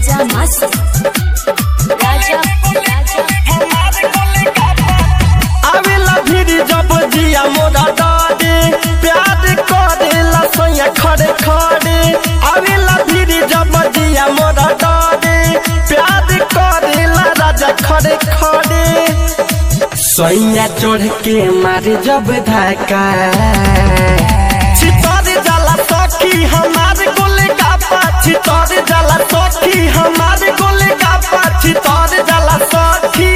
राजा मस्त राजा राजा आवेला भिरी जब जिया मोरा डाडे प्यार करेला सोया खड़े खड़े आवेला भिरी जब जिया मोरा डाडे प्यार करेला राजा खड़े खड़े सोया चढ़ के मारे जब धक्का छितर जाला सखी हमारे गोले का पाछी तर जाला सखी हमारे गोले का पाछी तर जाला सखी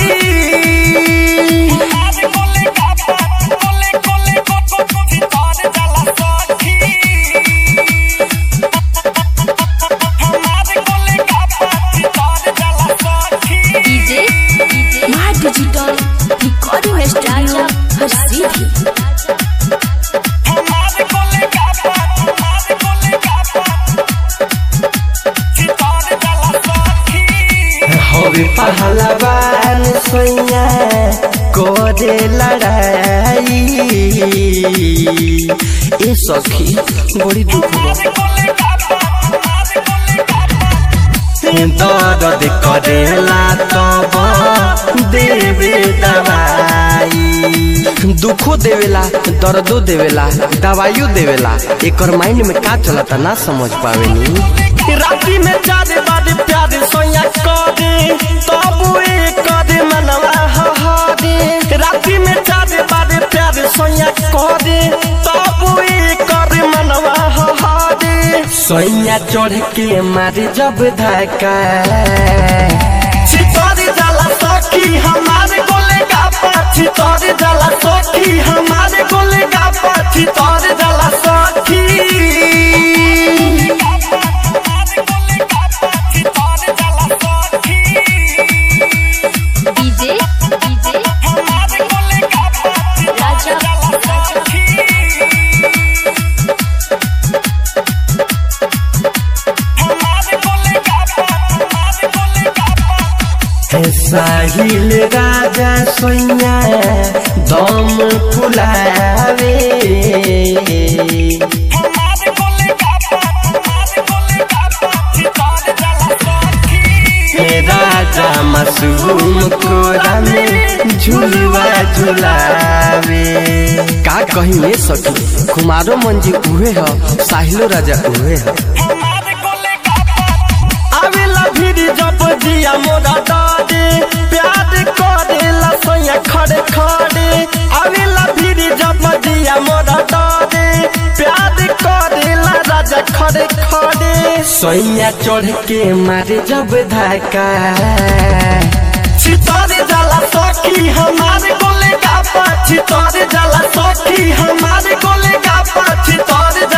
डीजे माँ डिजिटल रिकॉर्डिंग स्टूडियो हर सीधी हवे पहलवान सैया करे लड़ाई ए सखी बड़ी दुख दर्द करेला तब देवे दवाई दुखो देवेला दर्दो देवेला दवाइयो देवेला एकर माइंड में का चलता ना समझ पावेनी राती में चारे बारे प्यार सोया करे तब करे मनवा हरे राती में चारे बारे प्यार सोया करे तब करे मनवा हरे सोया चढ़ के मारे जब धक्का छितर जाला सखी हमारे गोले का पाछी तर जाला सखी हमारे गोले का पाछी तर जाला सखी डीजे डीजे राजा राजा साहिल राजा सोया दम फुलावे राजा मासूम कोरा में झुलवा झुलावे का कहीं ले सकी कुमारो मंजी उहे ह साहिलो राजा उहे ह आवेला भिरी जब जिया मोरा डाडे प्यार करेला सोया खड़े खड़े आवेला भिरी जब जिया मोरा डाडे प्यार करेला राजा खड़े खड़े सोया चढ़ के मारे जब धक्का छितर जाला सखी हमारे गोले का पाछी तर जाला सखी हमारे गोले का पाछी तर